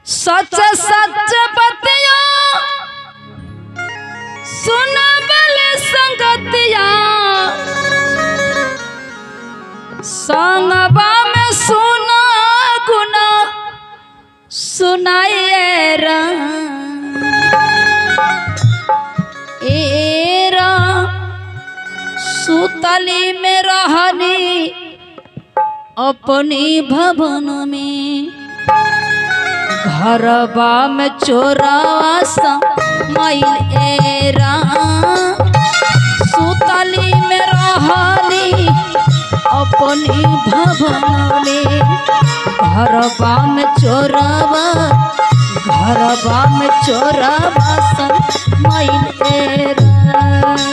सच सच बतिया सुनबल संगतिया संगबा में सुना गुना सुनाए एरा सुतली में रहनी अपनी भवन में घरबा में चोरावा मैल एरा सुतली में रहनी अपनी भवन में घरबा में चोरावा घरबा में चोरावा सन मैल एरा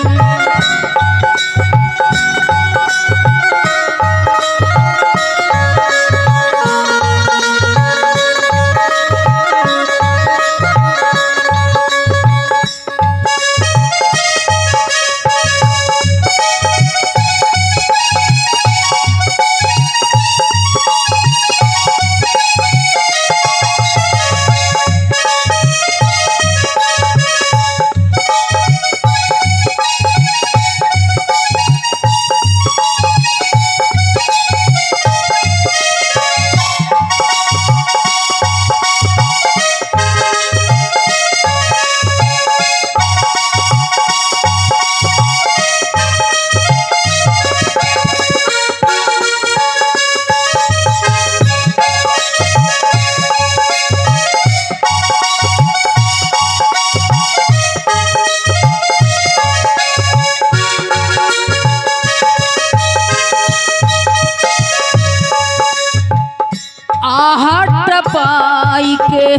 आहट पाई के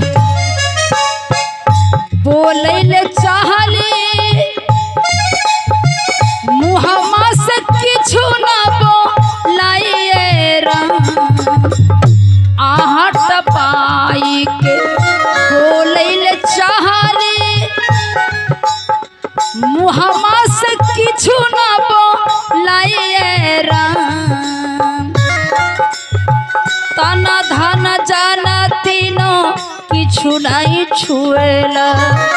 बोले चाहले मुहम्मा से किछु न बोलाइए आहट पाई के बोले चाहले मुहम्मा से किछु न बोलाइए राम तन धन जन तीनों किछु नहीं छुएला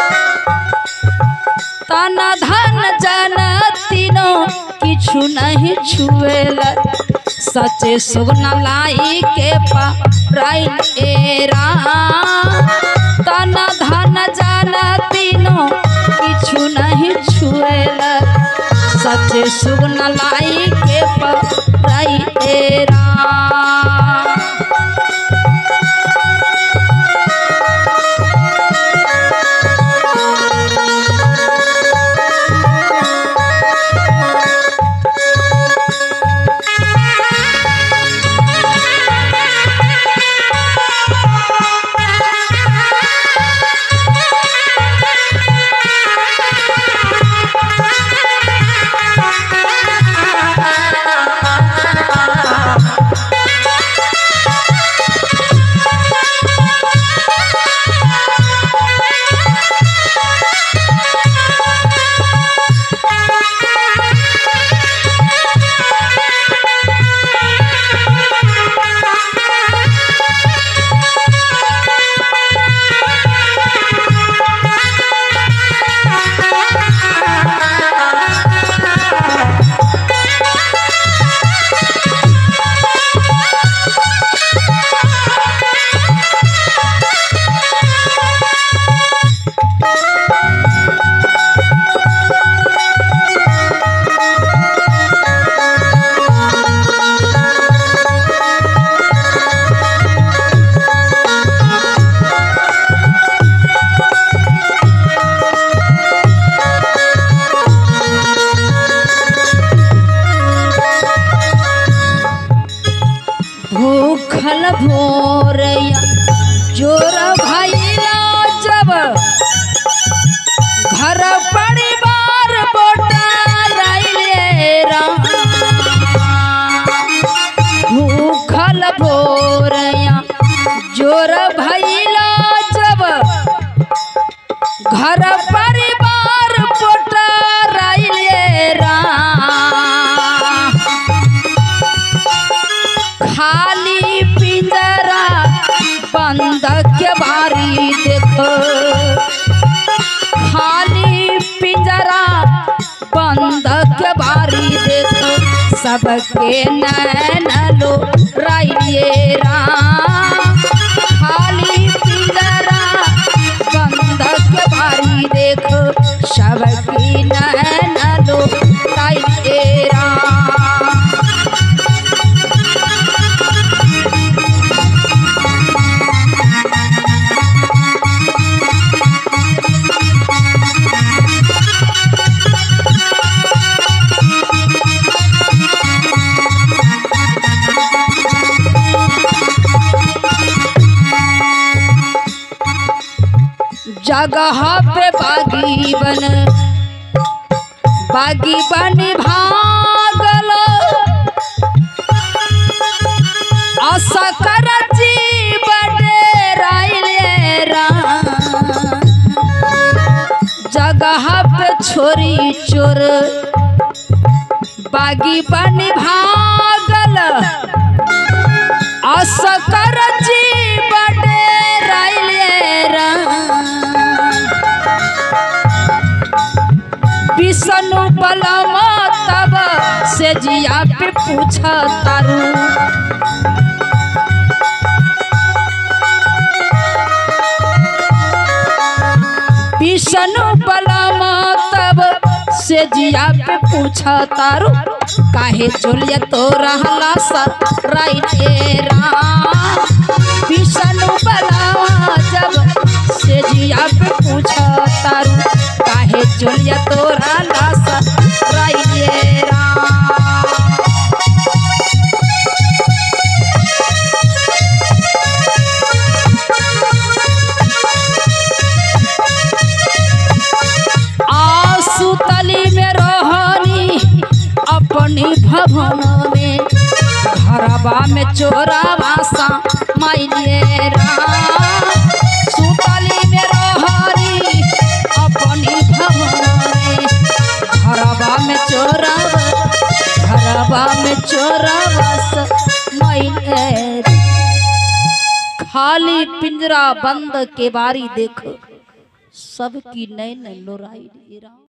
तन धन जन तीनों किछु नहीं छुएला सचे सुगना लाई के पाइल एरा तन धन जन तीनों किछु नहीं छुएला सचे सुगना लाई के पाइल एरा भूखल भोरया जोर भैला जब घर परिवार राम भूखल भोरया जोर भैला जब घर परिवार राम खाली पिंजरा बंद के बा बारी देखो खाली पिंजरा बंद के बारी देखो सबके नैन लो राइए राम खाली पिंजरा बंद के बारी देखो सबकी नैन लो राइए राम जगह पे बागी बन बागी बन भागल असकर जीवन राइले राम जगह पे छोरी चोर बागी बन भागल असकर जीवन राइले राम विष्णु बलम तब से जिया पे पूछ तारू विष्णु बलम तब से जिया पे पूछ तारू काहे चोलिया तो रहला सा राइटे राम विष्णु बलम जब से जिया पे पूछ तारू काहे चोलिया तो रहला सा राइटे राम आसु तली में रोहनी अपनी भवन में घरबा में चोरावा सा माइलिए राम सुतली में रोहनी अपनी भवन में घरबा में चोरावा घरबा में चोरावा सा माइलिए खाली पिंजरा बंद के बारी देखो सबकी नैन लोराई राम